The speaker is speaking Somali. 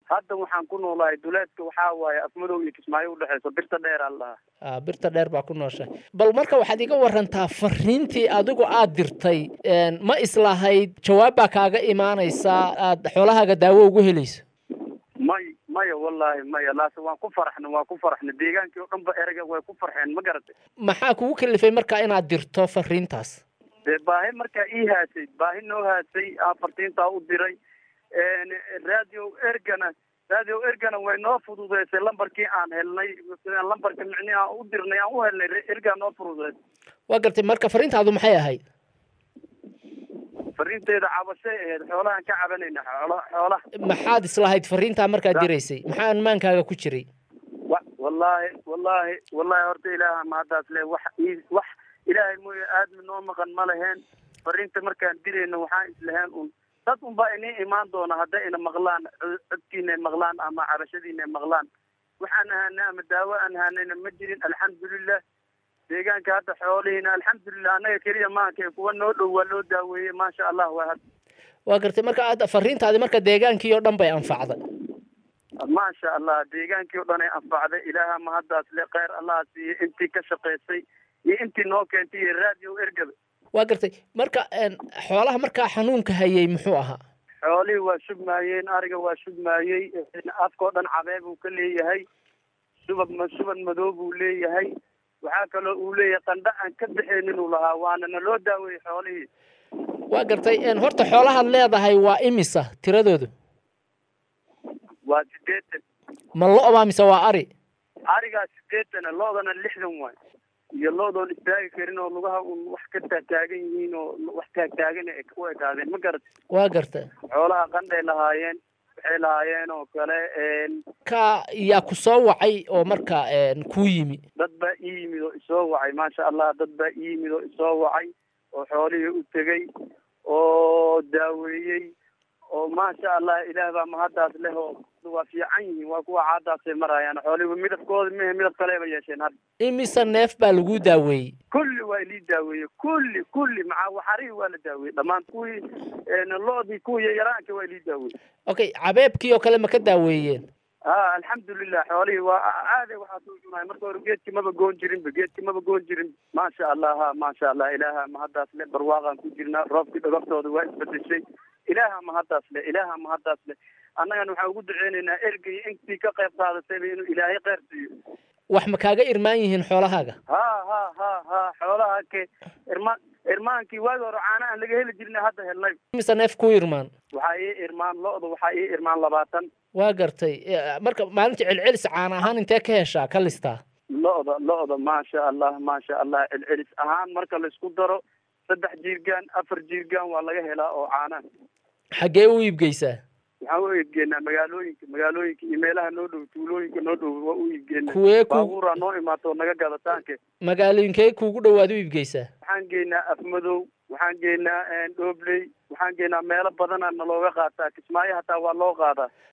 hadda waxaan ku noolahay duleedka waxaa waaye afmadow iyo kismaayo udhexeyso birta dheer aan lahaa Ah, birta dheer baa ku nooshahay bal marka waxaad iga warantaa fariintii adigu aad dirtay een, ma islahayd jawaab baa kaaga imaanaysaa aad xoolahaaga daawo ugu helayso may maya wallaahi maya laase waan ku faraxna waan ku faraxna deegaankii oo dhan ba erega way ku farxeen ma garatay maxaa kugu kalifay marka inaad dirto fariintaas dee baahi markaa ii haasay baahi noo haasay aan fartiintaa u diray radio ergana radio ergana way noo fududeysay lambarkii aan helnay sidaan lambarka micnihi aan u dirnay aan u helnay ergaa noo fududeysay waa gartay marka fariintaadu maxay ahayd fariinteeda cabashay ahayd xoolahaan ka cabanayna xoola xoolaha maxaad islahayd fariintaa markaad diraysay maxaa amaankaaga ku jiray wa wallaahi wallaahi wallaahi horta ilaaha mahaddaas le wax ii- wax ilaahay mooye aadmi noo maqan ma laheen fariinta markaan dirayno waxaan islaheen un dad unbaa inii imaan doona hadday ina maqlaan cod- codkiina ay maqlaan ama cabashadiina ay maqlaan waxaan ahaanay ama daawo aan ahaanayna ma jirin alxamdulilah deegaanka hadda xoolihiina alxamdulilah annaga keliya maanka kuwa noo dhow waa loo daaweeyey maasha allah waa had waa gartay marka aad fariintaadi marka deegaankii oo dhan bay anfacday maasha allah deegaankii o dhan ay anfacday ilaaha mahaddaas le kheyr allaha siiye intii ka shaqaysay iyo intii noo keentay iyo radio ergaba waa gartay marka een, xoolaha markaa xanuunka hayay muxuu ahaa xoolihii waa shubmaayeen ariga waa shubmaayey afkao dhan cabee buu ka leeyahay subag ma subag madow buu leeyahay waxaa kaloo uu leeyahay qandha aan ka baxaynin uu lahaa waana naloo daaweeyey xoolihii waa gartay een, horta xoolahaad leedahay waa imisa tiradoodu waa sideetan ma lo-baa mise waa ari arigaa sideetana loodana lixdan waay iyo loodoon istaagi karin oo lugaha un wax ka taagtaagan yihiin oo wax taagtaagan ay u ekaadeen ma garat waa gartay xoolaha qandhay lahaayeen waxay lahaayeen oo kale een, ka yaa ku soo wacay oo marka een, kuu yimi dad baa ii yimid oo isoo wacay maasha allah dad baa ii yimid oo isoo wacay oo xoolihii u tegey oo daaweeyey oo maasha allah ilaah baa mahaddaas leh oo waa fiican yihiin waa kuwa caadaasay marayaan xoolihiiba midabkooda mehe midab kaleba yeesheen hadda imise neef baa lagu daaweeyey kulli waa ilii daaweeyey kulli kulli maca waxarihii waa la daaweeyey dhammaan kuwii een, loodii kuwii yaraanka waa ilii daaweeyey okay cabeebkii oo kale ma ka daaweeyeen ha alxamdulilah xoolihii waa aaday waxaa soo cunaay marka hore geedkii maba goon jirinba geedkii maba goon jirin maasha allah ha maasha allah ilaaha mahaddaas le barwaaqaan ku jirnaa roobkii dhagaftooda waa isbedeshay ilaaha mahaddaas le ilaaha mahaddaas le annagana waxaan ugu duceynaynaa ergay intii ka qayb qaadatayba inuu ilaahay kheyr siiyo wax ma kaaga irmaan yihiin xoolahaaga ha ha ha ha xoolaha ke irmaan irmaankii waagi hore caana aan laga heli jirnay hadda helnay imise neef ku irmaan waxaa ii irmaan lo-da waxaa ii irmaan labaatan waa gartay Eh, marka maalinta celcelis caan ahaan intee ka heshaa ka listaa lo-da lo-da maasha allah maasha allah celcelis ahaan marka laisku daro saddex jiirgaan afar jiirgaan waa laga helaa oo caana xaggee u iibgeysaa waxaan u iibgeenaa magaalooyinka magaalooyinka iyo meelaha noo dhow tuulooyinka noo dhow waa u iibgeenaa kuwee ku baabuuraa noo imaato oo naga gadataanke magaalooyinkee kuugu dhowaad u iibgeysaa waxaan geynaa afmadow waxaan geynaa dhoobley waxaan geynaa meelo badana nalooga qaataa kismaayo hataa waa loo qaadaa